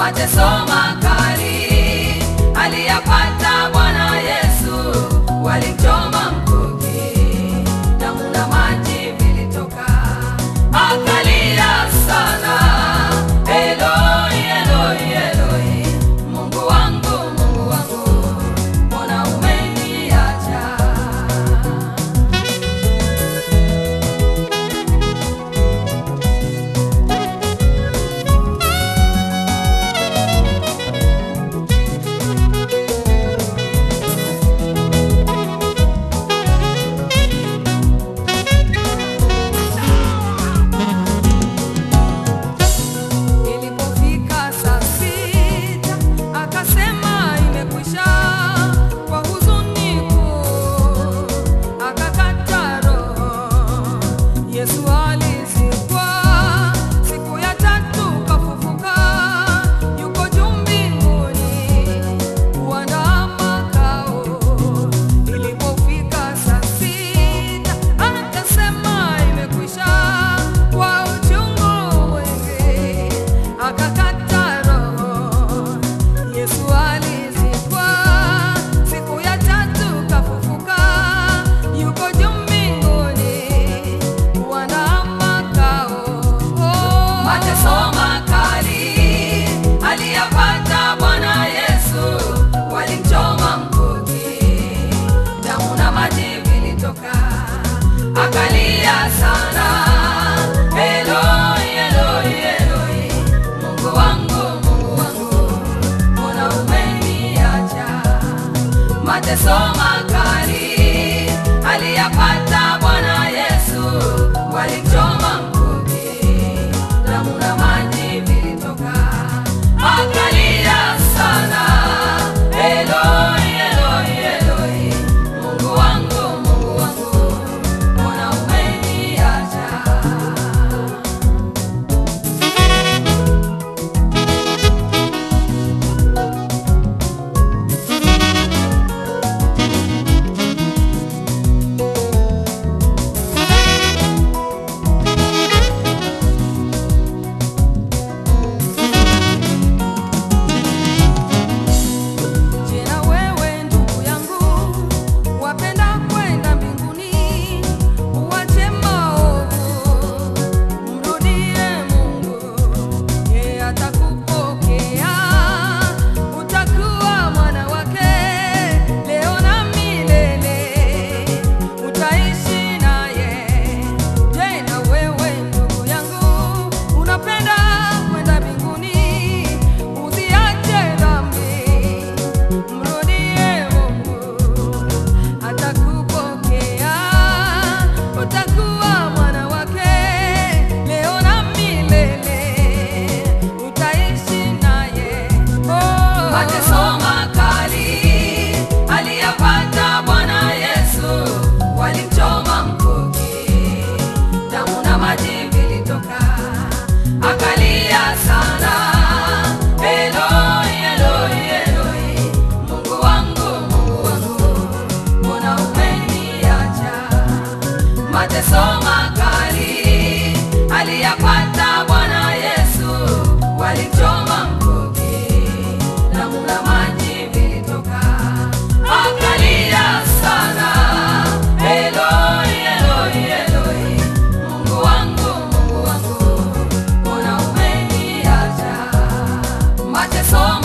mateso makali aliyapata Bwana Yesu, walimchoma mkuki, damu na maji vilitoka, akalia sana, Eloi, Eloi, Eloi, Mungu wangu, Mungu wangu, mbona umeniacha? Ilipofika saa sita akasema imekwisha, kwa huzuni kuu akakata roho. Yesu alizikwa, siku ya tatu kafufuka, yuko juu mbinguni kuandaa makao. Ilipofika saa sita akasema imekwisha, kwa uchungu mwingi akakata roho. Yesu alizikwa, siku ya tatu kafufuka, yuko juu mbinguni kuandaa makao. Mateso makali aliyapata Bwana Yesu, walimchoma mkuki, damu na maji vilitoka, akalia sana, Eloi, Eloi, Eloi, Mungu wangu, Mungu wangu, mbona umeniacha? Mateso makali aliyapata Bwana Yesu, walimchoma mkuki, damu na maji vilitoka, akalia sana, Eloi, Eloi, Eloi, Mungu wangu, Mungu wangu, mbona umeniacha? Jina wewe ndugu yangu, wapenda kwenda mbinguni, uwache maovu, mrudie Mungu, yeye atakupokea, utakuwa mwana wake leo na milele, utaishi naye. Je, na wewe ndugu yangu, unapenda kwenda mbinguni, uziache dhambi Mrudie Mungu atakupokea, utakuwa mwana wake leo na milele, utaishi naye. Oh. Mateso makali aliyapata Bwana Yesu, walimchoma mkuki, damu na maji vilitoka, akalia sana, Eloi, Eloi, Eloi, Mungu wangu, Mungu wangu, mbona umeniacha? Mateso makali aliyapata Bwana Yesu, walimchoma mkuki, damu na maji vilitoka, akalia sana, Eloi, Eloi, Eloi, Mungu wangu, Mungu wangu, mbona umeniacha? Mateso